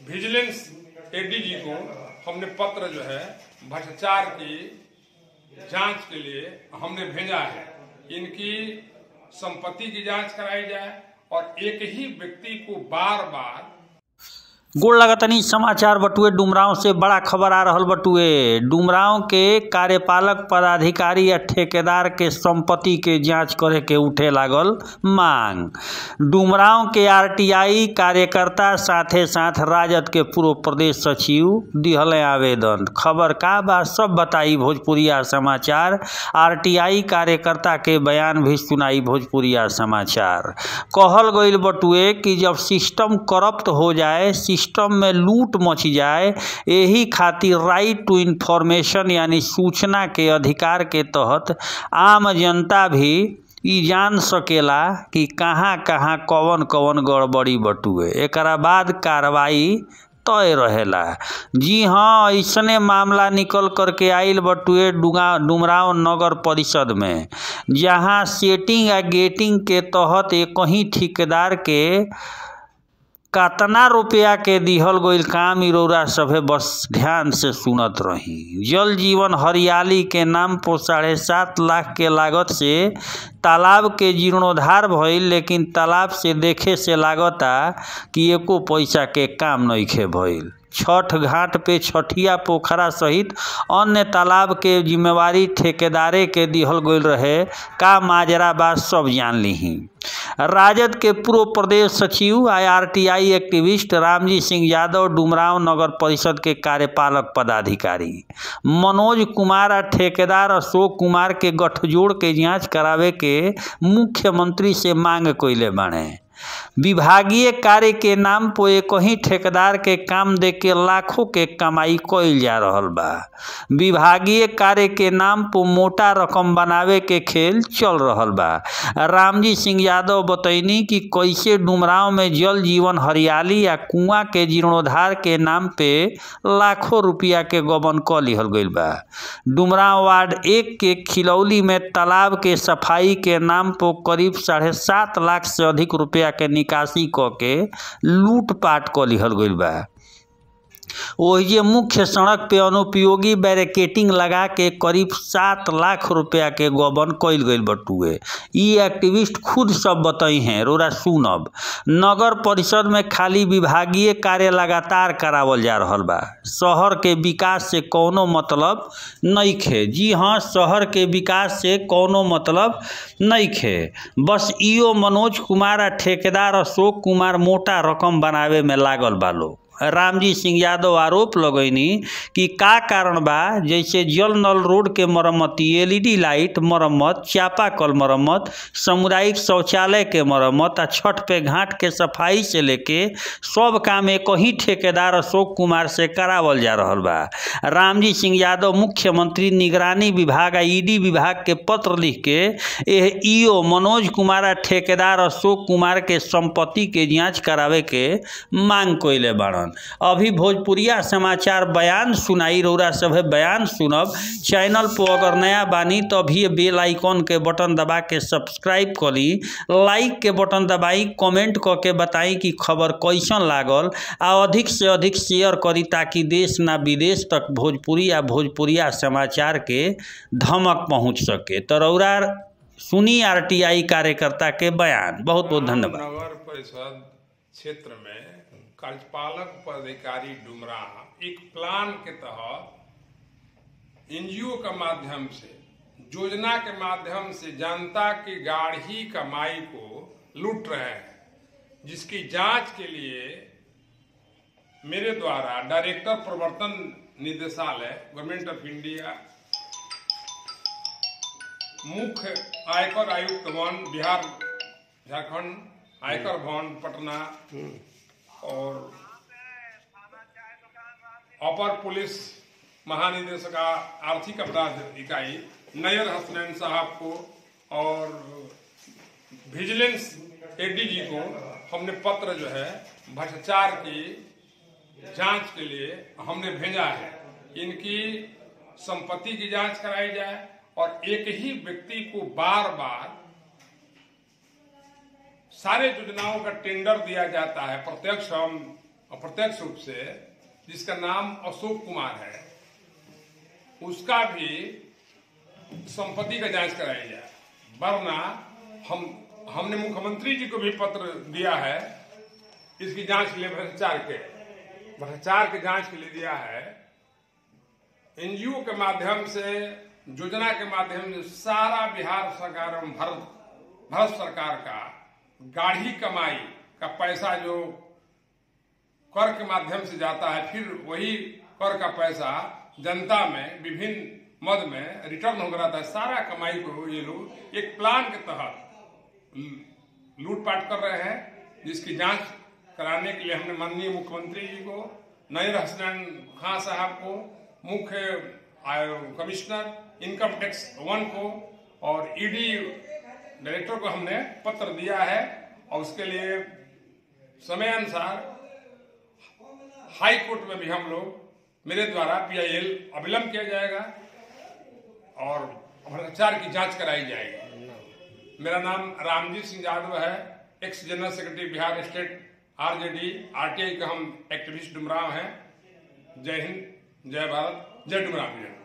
vigilance ADG को हमने पत्र जो है भ्रष्टाचार की जांच के लिए हमने भेजा है इनकी संपत्ति की जांच कराई जाए और एक ही व्यक्ति को बार बार गोड़ लगतनी समाचार बटुए डुमरांव से बड़ा खबर आ रहल बटुए डुमरांव के कार्यपालक पदाधिकारी या ठेकेदार के संपत्ति के जांच करे के उठे लागल मांग डुमरांव के आरटीआई कार्यकर्ता साथे साथ राजद के पूर्व प्रदेश सचिव दिहले आवेदन खबर का बा सब बताई भोजपुरिया समाचार आरटीआई कार्यकर्ता के बयान भी सुनाई भोजपुरिया समाचार कहल गईल बटुए कि जब सिस्टम करप्ट हो जाए सिस्टम में लूट मच जाए यही खातिर राइट टू इंफॉर्मेशन यानी सूचना के अधिकार के तहत आम जनता भी ई जान सकेला कि कहाँ कहाँ कवन कवन गड़बड़ी बटुए एकरा बाद कार्रवाई तय रहेला जी हाँ ऐसने मामला निकल करके आइल बटुए डुगा डुमराव नगर परिषद में जहाँ सेटिंग आ गेटिंग के तहत एक ही ठेकेदार के कतना रुपया के दिहल गईल काम इ रउरा सभे बस ध्यान से सुनत रही जल जीवन हरियाली के नाम पर साढ़े सात लाख के लागत से तालाब के जीर्णोद्धार भइल लेकिन तालाब से देखे से लागता कि एको पैसा के काम नइखे भइल छठ घाट पे छठिया पोखरा सहित अन्य तालाब के जिम्मेवारी ठेकेदारे के दिहल गईल रहे का माजरा बा सब जान लीही राजद के पूर्व प्रदेश सचिव आईआरटीआई एक्टिविस्ट रामजी सिंह यादव डुमराव नगर परिषद के कार्यपालक पदाधिकारी मनोज कुमार आ ठेकेदार अशोक कुमार के गठजोड़ के जांच करावे के मुख्यमंत्री से मांग कइले बाणे विभागीय कार्य के नाम पर एक ही ठेकेदार के काम दे के लाखों के कमाई कइल जा रहल बा विभागीय कार्य के नाम पर मोटा रकम बनावे के खेल चल रहल बा रामजी सिंह यादव बतैनी कि कैसे डुमराव में जल जीवन हरियाली या कुआं के जीर्णोद्धार के नाम पे लाखों रुपया के गबन क लिहल गईल बा डुमराव वार्ड एक के खिलौली में तालाब के सफाई के नाम पर करीब साढ़े सात लाख से अधिक रुपया के निकासी क के लूटपाट क लिहल गईल बा ओहिजे मुख्य सड़क पे अनुपयोगी बैरिकेटिंग लगा के करीब सात लाख रुपया के गबन कइल गईल बटुए ई एक्टिविस्ट खुद सब बताई हैं रोरा सुनब नगर परिषद में खाली विभागीय कार्य लगातार करावल जा रहल बा शहर के विकास से कौनो मतलब नइखे जी हाँ शहर के विकास से कौनो मतलब नइखे बस इहो मनोज कुमार आ ठेकेदार अशोक कुमार मोटा रकम बनावे में लागल बा लोग रामजी सिंह यादव आरोप लगैनी कि का कारण बा जैसे जल नल रोड के मरम्मती एलईडी लाइट मरम्मत चापाकल मरम्मत सामुदायिक शौचालय के मरम्मत आ छठ पे घाट के सफाई से लेके सब काम एक ही ठेकेदार अशोक कुमार से करावल जा रहल बा रामजी सिंह यादव मुख्यमंत्री निगरानी विभाग आ ईडी विभाग के पत्र लिख के एह ईओ मनोज कुमार आ ठेकेदार अशोक कुमार के संपत्ति के जांच करावे के मांग कइले बाड़न अभी भोजपुरिया समाचार बयान सुनाई रौरा सभे बयान सुनब चैनल पर अगर नया बानी तो अभी बेल आइकॉन के बटन दबा के सब्सक्राइब करी लाइक के बटन दबाई कमेंट क के बताई कि खबर कैसन लागल आ अधिक से अधिक शेयर करी ताकि देश ना विदेश तक भोजपुरी आ भोजपुरिया समाचार के धमक पहुंच सके तो रौरा सुनी आरटीआई कार्यकर्ता के बयान बहुत बहुत धन्यवाद नगर परिषद क्षेत्र में कार्यपालक पदाधिकारी डुमरा एक प्लान के तहत एनजीओ के माध्यम से योजना के माध्यम से जनता की गाढ़ी कमाई को लूट रहे हैं जिसकी जांच के लिए मेरे द्वारा डायरेक्टर प्रवर्तन निदेशालय गवर्नमेंट ऑफ इंडिया मुख्य आयकर आयुक्त वन बिहार झारखंड आयकर भवन पटना और अपर पुलिस महानिदेशक आर्थिक अपराध इकाई नयर हसनैन साहब को और विजिलेंस एडीजी को हमने पत्र जो है भ्रष्टाचार की जांच के लिए हमने भेजा है इनकी संपत्ति की जांच कराई जाए और एक ही व्यक्ति को बार बार सारे योजनाओं का टेंडर दिया जाता है प्रत्यक्ष हम अप्रत्यक्ष रूप से जिसका नाम अशोक कुमार है उसका भी संपत्ति का जांच कराई जाए वरना हम हमने मुख्यमंत्री जी को भी पत्र दिया है इसकी जांच के लिए भ्रष्टाचार के भ्रष्टाचार के जांच के लिए दिया है एनजीओ के माध्यम से योजना के माध्यम से सारा बिहार सरकार एवं भारत भारत सरकार का गाढ़ी कमाई का पैसा जो कर के माध्यम से जाता है फिर वही कर का पैसा जनता में विभिन्न मद में रिटर्न हो रहा था सारा कमाई को ये लोग एक प्लान के तहत लूटपाट कर रहे हैं जिसकी जांच कराने के लिए हमने माननीय मुख्यमंत्री जी को नईर हसनैन खां साहब को मुख्य कमिश्नर इनकम टैक्स वन को और ईडी डायरेक्टर को हमने पत्र दिया है और उसके लिए समय अनुसार हाई कोर्ट में भी हम लोग मेरे द्वारा पीआईएल अविलंब किया जाएगा और भ्रष्टाचार की जांच कराई जाएगी मेरा नाम रामजीत सिंह यादव है ex general secretary Bihar state RJD RTI का हम एक्टिविस्ट डुमराव हैं जय हिंद जय भारत जय डुमराव